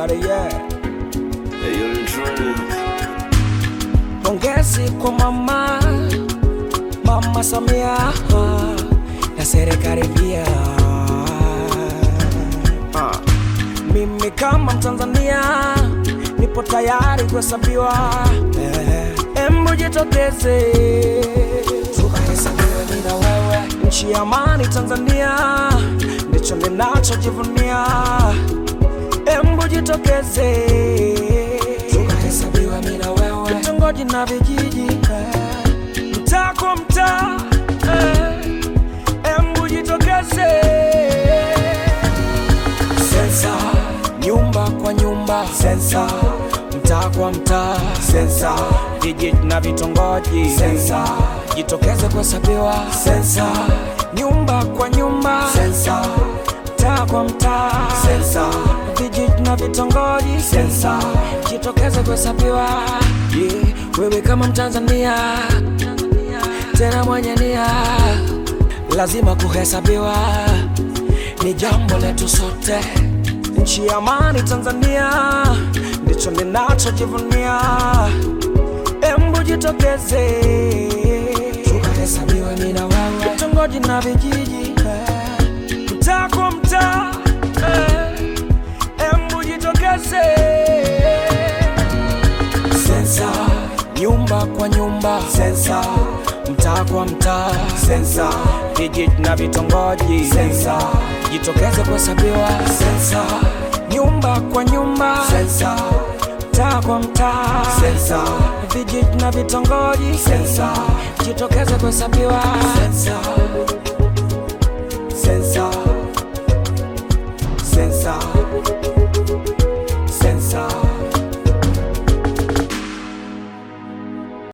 Everybody, yeah. Hey, yo, the drink. Pongezi kwa mama Mama Samia na serikali pia. Ah. Mimi kama Mtanzania nipo tayari kuhesabiwa, Eh, embu jitokeze tukahesabiwe mimi na wewe, nchi ya amani Tanzania ndicho ninachojivunia. Embu jitokeze tukahesabiwa mimi na wewe, vitongoji na vijiji, eh, mtaa kwa mtaa, eh, embu jitokeze sensa, nyumba kwa nyumba, sensa, mtaa kwa mtaa, sensa, vijiji na vitongoji, sensa, jitokeze kuhesabiwa, sensa, nyumba kwa nyumba, sensa, mtaa kwa mtaa, sensa, vijiji na vitongoji, sensa, jitokeze kuhesabiwa. Yeah, wewe kama Mtanzania tena mwenye nia, lazima kuhesabiwa ni jambo letu sote. Nchi ya amani Tanzania ndicho ninachojivunia. Embu jitokeze tukahesabiwe mimi na wewe, vitongoji na vijiji, eh, mtaa kwa mtaa, eh, embu jitokeze sensa, nyumba kwa nyumba, sensa, mtaa kwa mtaa, sensa, vijiji na vitongoji, sensa, jitokeze kuhesabiwa, sensa, nyumba kwa nyumba, sensa, mtaa kwa mtaa, sensa, vijiji na vitongoji, sensa, jitokeze kuhesabiwa, sensa.